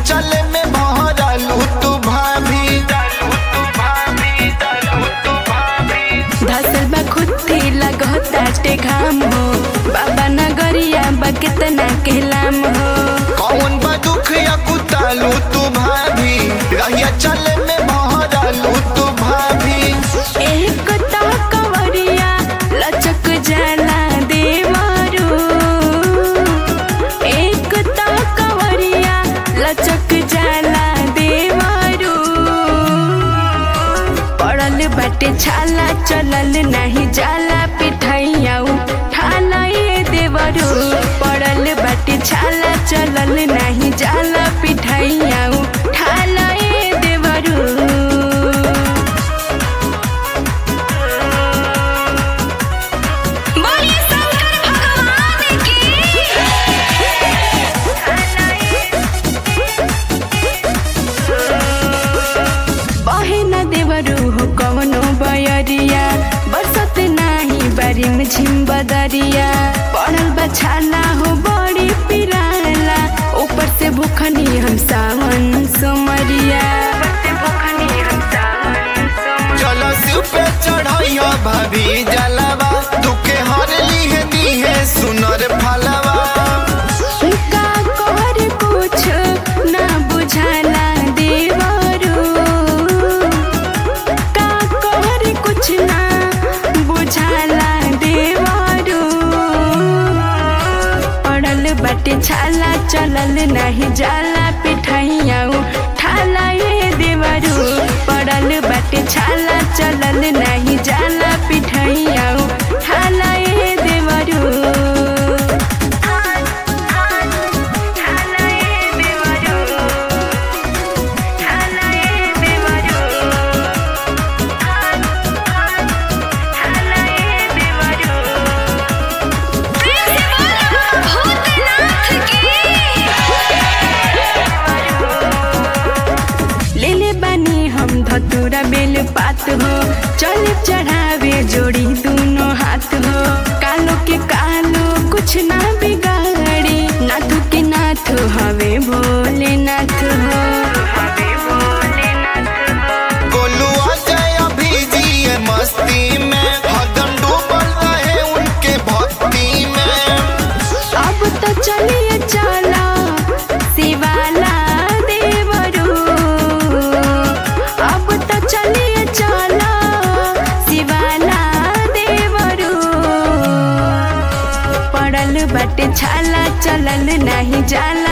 चले में भरलू तू भाभी धसल बा खुद्दी लगताटे घाम हो बाबा नगरिया बा कितना कहलाम हो कौन बा दुख या कुतालू तू भाभी रहिया चले में भरलू तू भाभी एक तो कवरिया लचक जाला देवरू एक तो कवरिया लचक जाला देवरू पड़ल बाटे छाला चलल नहीं जाला पिठैया ठाला ये देवरू पड़ल बाटे छाला चलल नहीं जाला पिठैया ठाला ये देवरू बोलिए शंकर भगवान की बहे न देवरू हो कवनो बयरिया बरसत नाही बारिम झिम बदरिया पड़ल बछाला हो बड़ी पिराला ऊपर से भूखनी हम सावन सोमरिया चलो शिव पे चढ़ैया भाभी जलवा दुखे हर लीहे दीहे सुनर फलवा का कोहर कुछ ना बुझाला देवरू का कोहर कुछ ना बुझाला देवरू पड़ल बटे छाला चलल नहीं जाला पिठैया ठाला ये देवरू पड़ल बटे छाला चलल नहीं जाला पिठैया ठाला ये देवरू लेले बानी हम धतूरा बेल पात हो चल चढ़ावे जोड़ी दोनों हाथ हो कालो के कालो कुछ ना बिगाड़ी नाथ के नाथ हवे भोले नाथ हो गोलू अजय अभी जिए मस्ती में हदम डूबल रहे उनके भक्ति में अब तो चलिए चला शिवाला देवरू अब तो चलिए चला शिवाला देवरू पड़ल बटे छाला चलल नहीं जाला